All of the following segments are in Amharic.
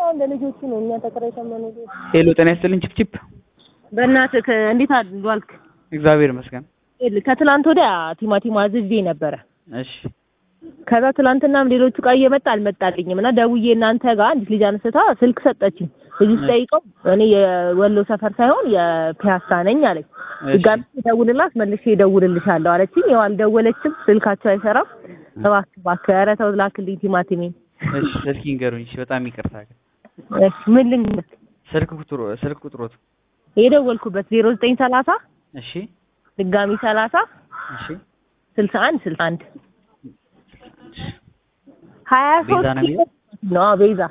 እንደ ልጆቹ ነው። እኛ ተከራይተን መኖር ሄሎ ጤና ይስጥልኝ ቺፕቺፕ በእናትህ እንዴት ዋልክ? እግዚአብሔር ይመስገን ከትላንት ወዲያ ቲማቲም አዝዤ ነበረ። እሺ ከዛ ትላንትናም ሌሎቹ እቃ እየመጣ አልመጣልኝም እና ደውዬ እናንተ ጋር አንዲት ልጅ አንስታ ስልክ ሰጠችኝ። ልጅ ስጠይቀው እኔ የወሎ ሰፈር ሳይሆን የፒያሳ ነኝ አለኝ። ድጋሚ ደውልላት መልሼ እደውልልሻለሁ አለችኝ። ያው አልደወለችም፣ ስልካቸው አይሰራም። እባክህ እባክህ ኧረ ተው ላክልኝ ቲማቲሜን። እሺ እስኪ ንገሩኝ። እሺ በጣም ይቅርታ ግን እሺ ምን ልንገርህ? ስልክ ቁጥሩ ስልክ ቁጥሮት የደወልኩበት ዜሮ ዘጠኝ ሰላሳ እሺ ድጋሚ ሰላሳ እሺ ስልሳ አንድ ስልሳ አንድ ሀያ ቤዛ ሶስት ነው የሚለው? ነው ቤዛ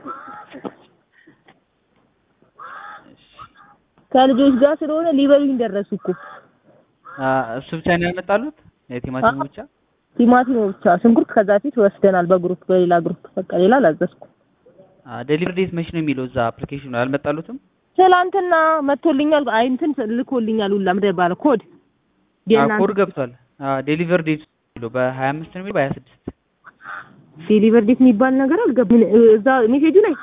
ከልጆች ጋር ስለሆነ ሊበሉኝ ደረሱ እኮ አ እሱ ብቻ ነው ያመጣሉት የቲማቲሙ ብቻ ቲማቲም ብቻ ሽንኩርት ከዛ ፊት ወስደናል በግሩፕ በሌላ ግሩፕ በቃ ሌላ አላዘዝኩም ዴሊቨሪ ዴት መች ነው የሚለው እዛ አፕሊኬሽኑ ላይ አልመጣሉትም? ትላንትና መጥቶልኛል አይ እንትን ልኮልኛል ሁላ ምንድን ነው የሚባለው ኮድ አ የእናንተ ኮድ ገብቷል። አ ዴሊቨሪ ዴት የሚለው በ25 ነው የሚለው በ26 ዴሊቨር ዴት የሚባል ነገር አልገባም እዛ ሜሴጁ ላይ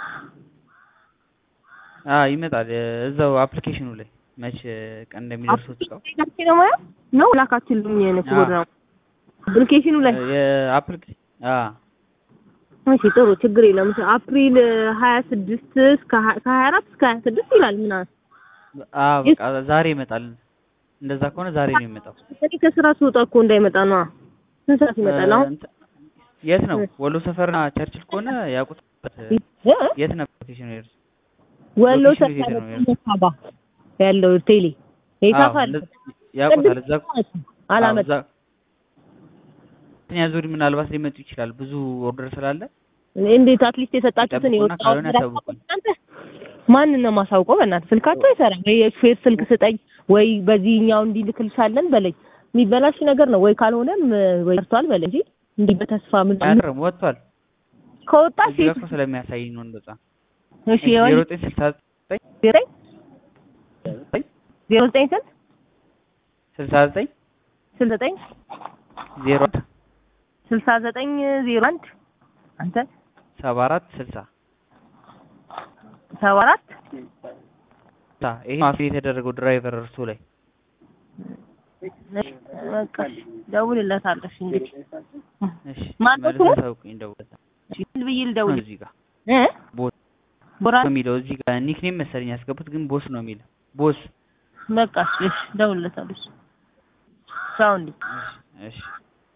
አ ይመጣል እዛው አፕሊኬሽኑ ላይ መች ቀን እንደሚደርሱት እቃው ላኪ ነው ማለት ነው ላካችልኝ ነው ኮድ ነው አፕሊኬሽኑ ላይ የአፕሊኬሽን አ እሺ ጥሩ ችግር የለም እሺ አፕሪል ሀያ ስድስት እስከ ሀ- ከሀያ አራት እስከ ሀያ ስድስት ይላል ምናምን አ በቃ ዛሬ ይመጣል። እንደዛ ከሆነ ዛሬ ነው የሚመጣው። እኔ ከስራ ስወጣ እኮ እንዳይመጣ ነው ስንት ሰዓት ይመጣል አሁን እንትን- የት ነው ወሎ ሰፈርና ቸርችል ከሆነ ያውቁት እ? የት ነበር ሎኬሽኑ ይርስ ወሎ ሎኬሽኑ የት ሰፈር ነው ያለው? ሳባ ያለው ቴሌ ይታፋል ያውቁታል እዛ አላመጣ አዎ፣ እዛ- ሁለተኛ ዙር ምናልባት ሊመጡ ይችላል ብዙ ኦርደር ስላለ እንዴት አትሊስት የሰጣችሁትን ይጠብቁና የወጣው ካልሆነ ያሳውቁኝ። እናንተ ማንን ነው የማሳውቀው? በእናትህ ስልካቸው አይሰራም። ወይ የሹፌር ስልክ ስጠኝ ወይ በዚህኛው እንዲልክልሻለን በለኝ። የሚበላሽ ነገር ነው ወይ ካልሆነም ወይ ቀርቷል በለኝ እንጂ እንዲህ በተስፋ ምን አያርም ወጥቷል። ከወጣ እዚህ ጋር ሴት እኮ ስለሚያሳይ ነው እንደዛ። እሺ ዜሮ የወል ዘጠኝ ስልሳ ዘጠኝ ዘጠኝ ዜሮ ዘጠኝ ስንት ስልሳ ዘጠኝ ስልሳ ዘጠኝ ዜሮ አንድ ስልሳ ዘጠኝ ዜሮ አንድ አንተ ሰባ አራት ስልሳ ሰባ አራት ታ ይሄ ማፊ የተደረገው ድራይቨር እርሱ ላይ በቃ ደውልለታለሁ እሺ እንግዲህ እሺ ማነው መልሰህ ስሙ? አሳውቁኝ ደውለታ እሺ ምን ብዬ ልደውል እዚህ ጋር እ ቦስ ቦራ ነው የሚለው እዚህ ጋር ኒክኔም መሰለኝ ያስገቡት ግን ቦስ ነው የሚለው ቦስ በቃ እሺ እሺ ደውልለታለሁ እሺ ቻው እንዴ እሺ እሺ